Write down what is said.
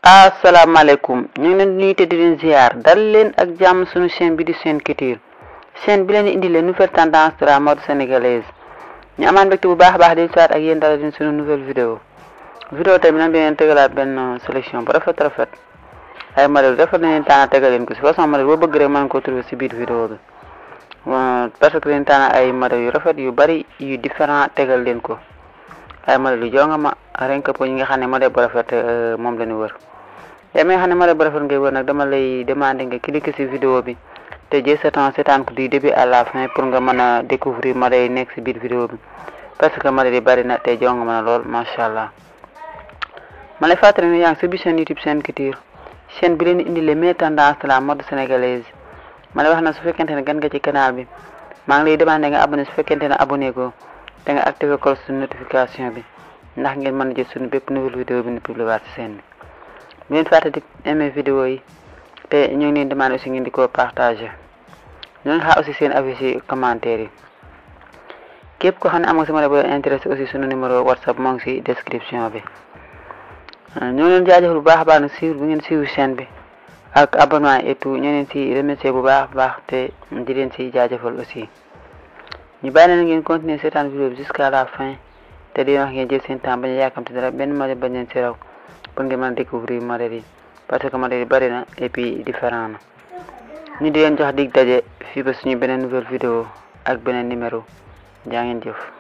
asalaamaaleykum ñu ngi leen di nuyu te di leen ziar dal leen ak jàmm suñu chaîne bi di Sen Culture chaîne bi leen di indi leen nouvelle tendance de la mode sénégalaise ñu amaan mbégte bu baax a baax di saat ak yéen dala din suñu nouvelle vidéo vidéo tamit nag dinañ tegalaat benn sélection bu rafet rafet ay modèle rafet nañ leen tànn tegal leen ko si façon modèle boo bëgg rek mën ko trouver si biir vidéo bi parce que leen tànn ay modèle yu rafet yu bari yu différent tegal leen ko ay modèle yu jonga ma renk pour ñi nga xam ne modèle bu rafet moom la ñu wër yaa mi nga xam ne modèle bu rafet ngay wër nag dama lay demander nga cliquer ci vidéo bi te jël sa temps seetaan ko du début à la fin pour nga mën a découvrir modèle yi nekk ci biir vidéo bi parce que modèle yi bari na te jonga ma na lool macha allah ma lay fàttali ne yaa ngi sa biir chaîne YouTube Sen Culture chaîne bi leen indi les meilleures tendances de la mode sénégalaise ma lay wax na su fekkente ne gan nga ci canal bi maa ngi lay demander nga abonné su fekkente ne abonné ko te nga activé cloche de notification bi ndax ngeen mën a jël suñu bépp nouvelle vidéo bi ñu publié waat ci seen bi bu leen fàtte di aimé vidéo yi te ñu ngi leen demandé aussi ngeen di ko partagé ñu ngi xaar aussi seen avis ci commentaire yi képp ko xam ne am nga si modèle bu intéressé aussi suñu numéro whatsapp moo ngi ci description bi ñu ngi leen jaajëfal bu baax a baax nag suivre bu ngeen suivre chaîne bi ak abonnement et tout ñu leen ci remercier bu baax baax te di leen ci jaajëfal aussi ñu bàyyi leen ngeen continuer seetaan vidéo bi jusqu'à la fin te di wax ngeen jël seen temps bañ a yàkkamte dara benn modèle bañ leen ci raw pour ngeen mën a découvrir modèle yi parce que modèle yi bari na et puis différent na ñu di leen jox dig daje fii ba suñu beneen nouvelle vidéo ak beneen numéro jaa ngeen jëf